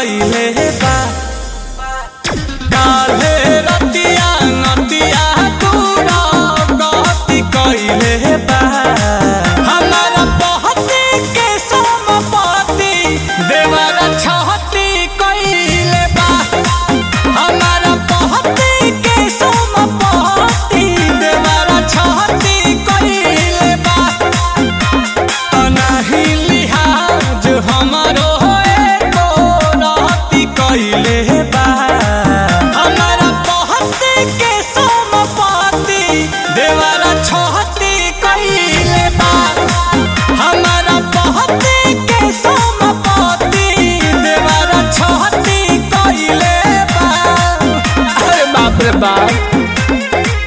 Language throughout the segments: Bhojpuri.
कइले बा काल्हे रतिया नतिया तूरा गति कइले बा हमारा पहती के समपति देवरा छहती कइले बा हमारा पहती के समपति देवरा छहती कइले बा अनाही लिहाज हमारो एको रहती कइले बा हमारा पहती के समपति देवरा छहती कइले बा हमारा पहती के समपति देवरा छहती कइले बा अरे बाप रे बाप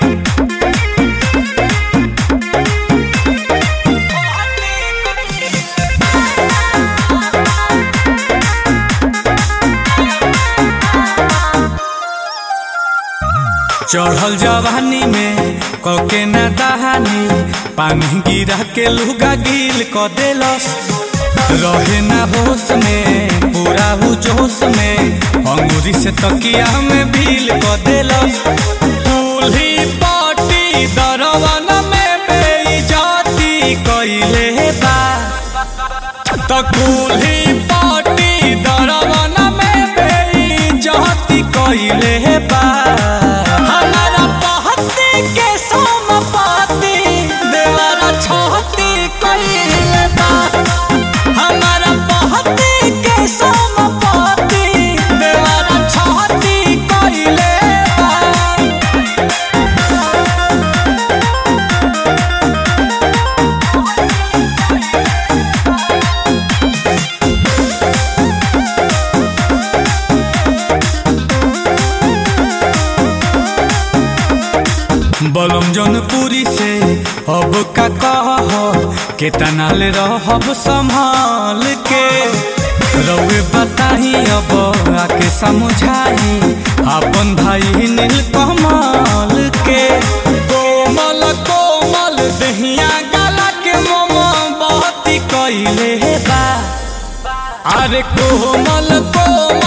चढ़ल जवानी में कके ना दहानी पानी गिरा के लुगा गिल क देलस रहे ना होश में पूरा हु जोश में अंगूरी से तकिया में भील क देलस दूल्ही पाटी दरवन में बेइज्जती कइले बा त कुल्ही पाटी दरवन में बेइज्जती कइले बा हमारा पहती के समपति देवरा छहती कइले बा हमारा पहती के समपति देवरा छहती कइले बा बलम जौनपुरी से अब का कह के तनाल रहब संभाल के रउए बताही अब आके समझाही अपन भाई नील कमल के कोमल कोमल दहिया गला के मोम बहती कइले बा अरे कोमल कोमल